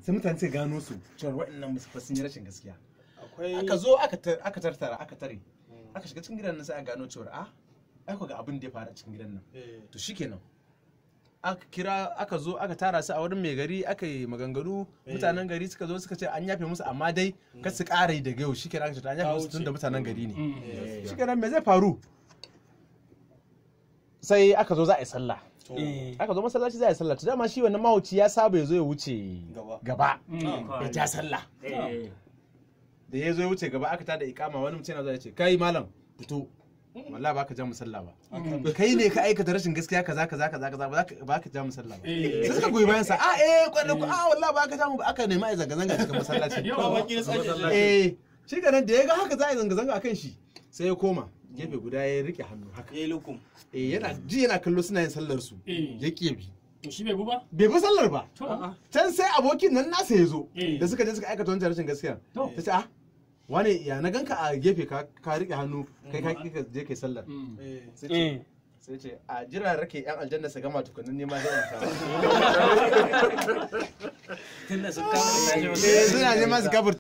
sai mutane sai gano su cewa waɗannan musu fa sun yi rashin gaskiya akwai aka zo aka tar- aka tartara aka tare aka shiga cikin gidan nan sai a gano cewa a ai ku ga abin da ya faru a cikin gidan nan eh, to shikenan aka kira aka zo aka tara su a wurin mai gari aka yi maganganu mutanen gari suka zo suka ce an yafe musu amma dai kar su ƙara yi daga yau shikenan aka ce to an yafe musu tun da mutanen gari ne eh, shikenan me zai faru sai aka zo za a yi sallah to, aka zo masallaci za a yi sallah to dama shi wannan mahauci ya saba ya zo ya wuce Gaba. gaba Mm. ya ja sallah Eh. da ya zo ya wuce gaba aka tada ikama wani mutum yana zo ya ce kai malam fito wallahi ba ka ja musalla ba kai ne ka aikata rashin gaskiya kaza kaza kaza kaza ba ka- ba ka ja musalla ba sai suka goyi bayan sa a eh kwallo ku a wallahi ba ka ja mu ba aka nemi a yi zanga zanga cikin masallaci ba baki na tsaki eh shi ganin da ya ga haka za a yi zanga zanga akan shi sai ya koma gefe guda ya rike hannu haka yayi lukum eh yana ji yana kallo suna yin sallar su Eh. ya ƙi bi To shi bai bu ba? bai bi sallar ba To. can sai abokin nan nasa ya zo Eh. da suka je suka aikata wancan rashin gaskiya To. ta ce ah wane ya na ganka a gefe ka ka rike hannu kai ka ƙi ka je kai sallar Mm. eh, sai ce sai ce a jira rake yan aljanna su gama tukunin nema zai in kawo tunda sun kama da tashi Eh, suna neman su kafir